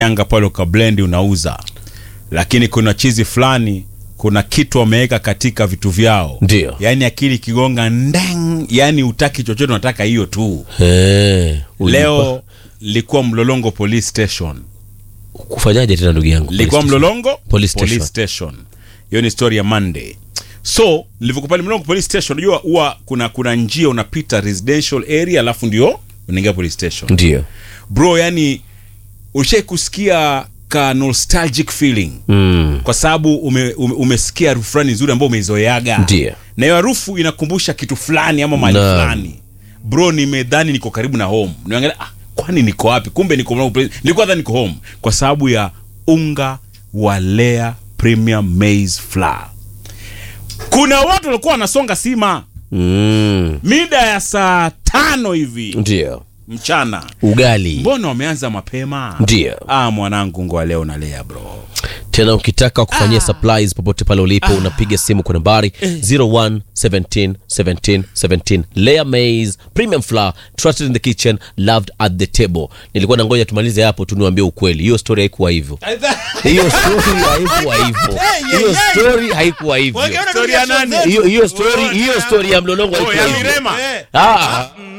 yanga pale ukablendi unauza lakini kuna chizi fulani kuna kitu wameweka katika vitu vyao Ndio. yaani akili kigonga ndeng yaani utaki chochote unataka hiyo tu Eh, ulipa- leo likuwa mlolongo police station kufanyaje tena ndugu yangu likuwa Police mlolongo Police station. station hiyo ni story ya monday so nilivyokuwa pale mlolongo police station unajua huwa kuna kuna njia unapita residential area alafu ndio unaingia police station ndio bro yani ushai kusikia ka nostalgic feeling mm. kwa sababu ume, ume, umesikia harufu fulani nzuri ambayo umeizoeaga Ndio. na hiyo harufu inakumbusha kitu fulani ama mali Naam. fulani bro nimedhani niko karibu na home niangalia ah, kwani niko wapi kumbe niko nilikuwa dhani niko home kwa sababu ya unga wa Lea premium maize flour kuna watu walikuwa wanasonga sima Mm. mida ya saa tano hivi ndio mchana ugali mbona wameanza mapema Ndio. ah, mwanangu ngoa leo na Lea bro tena ukitaka kufanyia supplies popote pale ulipo unapiga simu kwa nambari 01 17 17 17 layer maize premium flour trusted in the kitchen loved at the table nilikuwa nangoja tumalize hapo tu niwaambie ukweli hiyo story haikuwa hivyo hiyo story haikuwa hivyo hiyo story haikuwa hivyo Story ya nani? hiyo hiyo story hiyo story ya mlolongo Oh, haikuwa ya hivyo Mirema. ah